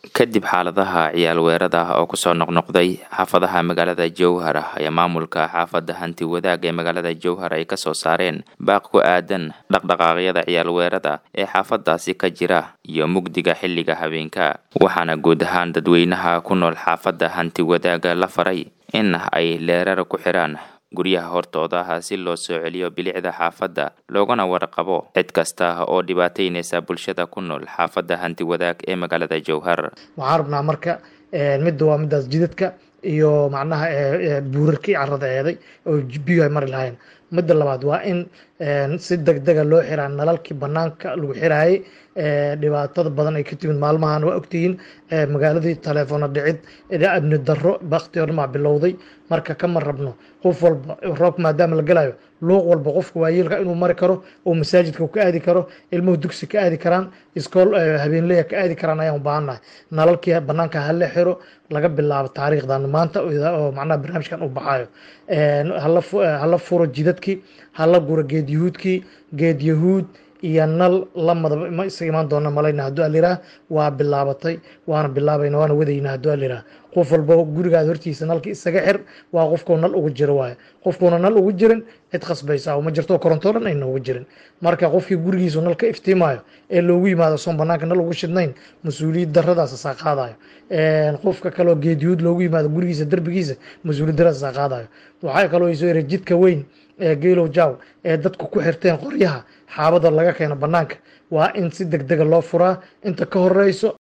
kadib xaaladaha ciyaal weerada ah oo kusoo noqnoqday xaafadaha magaalada jowhar ayaa maamulka xaafadda hanti wadaag ee magaalada jowhar ay kasoo saareen baaq ku aadan dhaqdhaqaaqyada ciyaal weerada ee xaafadaasi ka jira iyo mugdiga xilliga habeenka waxaana guud ahaan dadweynaha ku nool xaafadda hanti wadaaga la faray in ay leerar ku xiraan guryaha hortooda ah si loo soo celiyo bilicda xaafadda loogana warqabo cid kasta oo dhibaataynaysa bulshada ku nool xaafadda hanti wadaag ee magaalada jowhar waxaan rabnaa marka midda waa midaas jidadka iyo macnaha buurarkii carada eeday oo biyo ay mari lahayn midda labaad waa in si deg dega loo xiraa nalalkii banaanka lagu xiraayay dhibaatada badan ay ka timid maalmahan waa ogtihiin magaaladii taleefoona dhicid amni daro bakti oo dhamaa bilowday marka kama rabno qof walba roobka maadaama la galayo luuq walba qofka waayeelka inuu mari karo oo masaajidka ka aadi karo ilmuhu dugsi ka aadi karaan iskool habeenleya ka aadi karaan ayaan u baahannahay nalalkii banaanka hala xiro laga bilaabo taariikhdan maanta oo macnaha barnaamijkan u baxayo hala furo jidadkii hala guro geed yahuudkii geed yahuud iyo nal lamadaba ma isaga imaan doona malayna hadduu aliraa waa bilaabatay waana bilaabayna waana wadayna hadduu aliraa qof walba gurigaada hortiisa nalka isaga xir waa qofkuu nal ugu jiro waayo qofkuuna nal ugu jirin cid khasbaysa ma jirto korontoo dhan ayna ugu jirin marka qofkii gurigiisu nal ka iftiimayo ee loogu yimaado soon banaanka nal ugu shidnayn mas-uuliyad daradaas saa qaadayo qofka kaloo geediyuud loogu yimaado gurigiisa derbigiisa mas-uuliyad daradaas saa qaadayo waxaa kaloo isoo yara jidka weyn ee geelow jaw ee dadku ku xirteen qoryaha xaabada laga keeno banaanka waa in si deg dega loo furaa inta ka horeyso